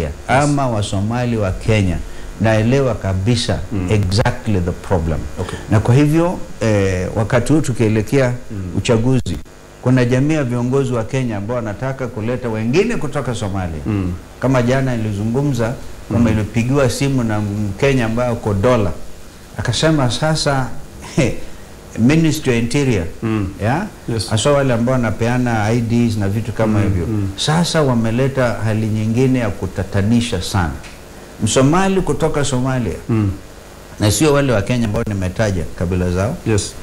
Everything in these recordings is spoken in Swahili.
Somalia ama Wasomali wa Kenya naelewa kabisa exactly the problem Okay. na kwa hivyo eh, wakati huu tukielekea uchaguzi kuna jamii ya viongozi wa Kenya ambao wanataka kuleta wengine kutoka Somalia Mm. kama jana ilizungumza kwamba ilipigiwa simu na Mkenya ambaye uko dola akasema sasa Ministry of Interior Mm. ya Yes. hasa wale ambao wanapeana IDs na vitu kama hivyo sasa wameleta hali nyingine ya kutatanisha sana. Msomali kutoka Somalia Mm. na sio wale wa Kenya ambao nimetaja kabila zao, Yes.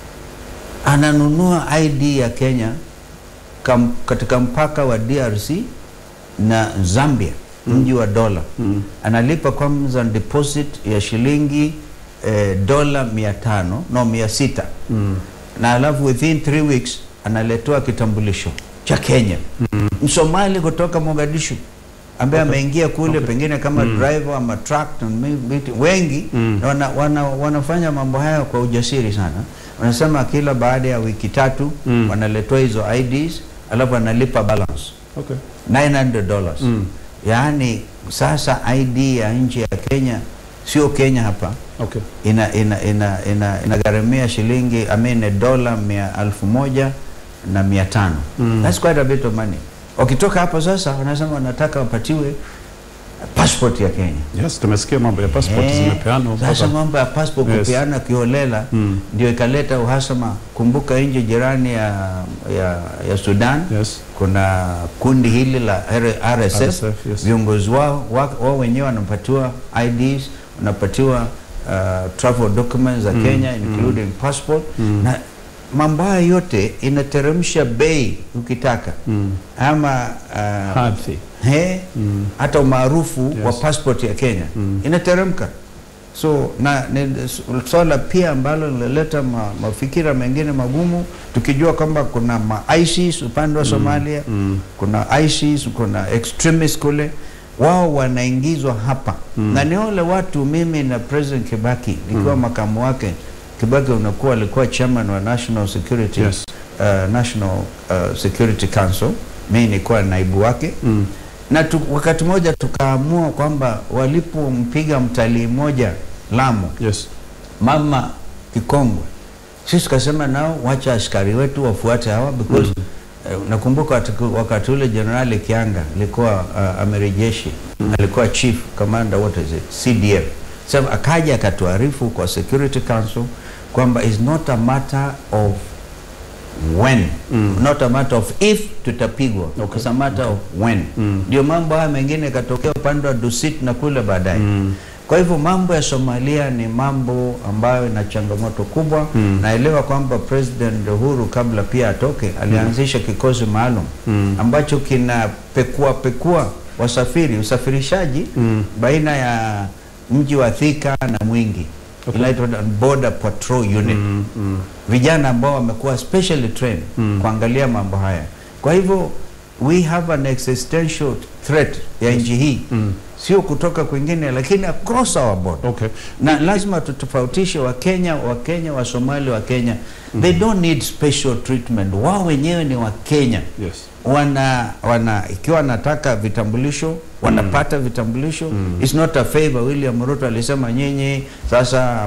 ananunua ID ya Kenya kam, katika mpaka wa DRC na Zambia mji wa dola Mm. analipa kwanza deposit ya shilingi eh, dola mia tano no mia sita Mm. na alafu within three weeks analetewa kitambulisho cha Kenya Msomali kutoka Mogadishu ambaye ameingia kule pengine kama driver ama truck na maybe- wengi Mm. na wana, wana, wanafanya mambo haya kwa ujasiri sana. Wanasema kila baada ya wiki tatu Mm. wanaletewa hizo IDs alafu analipa balance Okay. 900 dollars Mm. yaani sasa ID ya nchi ya Kenya sio Kenya hapa Okay. ina ina ina ina inagharamia shilingi I mean dola mia elfu moja na mia tano Mm. that's quite a bit of money wakitoka hapo sasa wanasema wanataka wapatiwe passport ya Kenya Yes, tumesikia mambo ya passport Eh, zimepeanwa sasa mpaka mambo ya passport Yes. kupeana kiholela Mm. ndio ikaleta uhasama kumbuka nchi jirani ya, ya, ya Sudan Yes. kuna kundi hili la R- RSF, RSF, yes. viongozi wao wa- wao wenyewe wanapatiwa IDs wanapatiwa uh, travel documents za Kenya including passport na mambo haya yote inateremsha bei ukitaka Mm. ama uh, Hadhi. he, Mm. hata umaarufu Yes. wa passport ya Kenya Mm. inateremka so na ni swala pia ambalo linaleta ma, mafikira mengine magumu tukijua kwamba kuna ma ISIS upande wa Somalia Mm. kuna ISIS kuna extremist kule wao wanaingizwa hapa Mm. na ni wale watu mimi na President Kibaki nikiwa makamu wake Kibaki unakuwa alikuwa chairman wa National Security Yes. uh, National uh, Security Council mimi nilikuwa naibu wake Mm. na tu, wakati mmoja tukaamua kwamba walipompiga mtalii mmoja Lamu Yes. mama Kikongwe, sisi tukasema nao wacha askari wetu wafuate hawa because eh, nakumbuka wakati- wakati ule Jenerali Kianga alikuwa uh, amiri jeshi alikuwa chief commander what is it CDF. Sasa akaja akatuarifu kwa Security Council kwamba is not a matter of when not a matter of if tutapigwa Okay. it's a matter of when Mm. ndio mambo haya mengine ikatokea upande wa Dusit na kule baadaye Mm. kwa hivyo mambo ya Somalia ni mambo ambayo ina changamoto kubwa. Mm. Naelewa kwamba President Uhuru kabla pia atoke alianzisha kikosi maalum Mm. ambacho kinapekua pekua wasafiri usafirishaji Mm. baina ya mji wa Thika na Mwingi Okay. inaitwa Border Patrol Unit Mm. Mm. vijana ambao wamekuwa specially trained Mm. kuangalia mambo haya. Kwa hivyo we have an existential threat ya nchi hii Mm. sio kutoka kwingine, lakini across our border Okay. na lazima tutofautishe Wakenya, Wakenya, Wasomali, wa Kenya they don't need special treatment. Wao wenyewe ni Wakenya Yes. wana wana ikiwa wanataka vitambulisho wanapata vitambulisho. It's not a favor. William Ruto alisema nyinyi sasa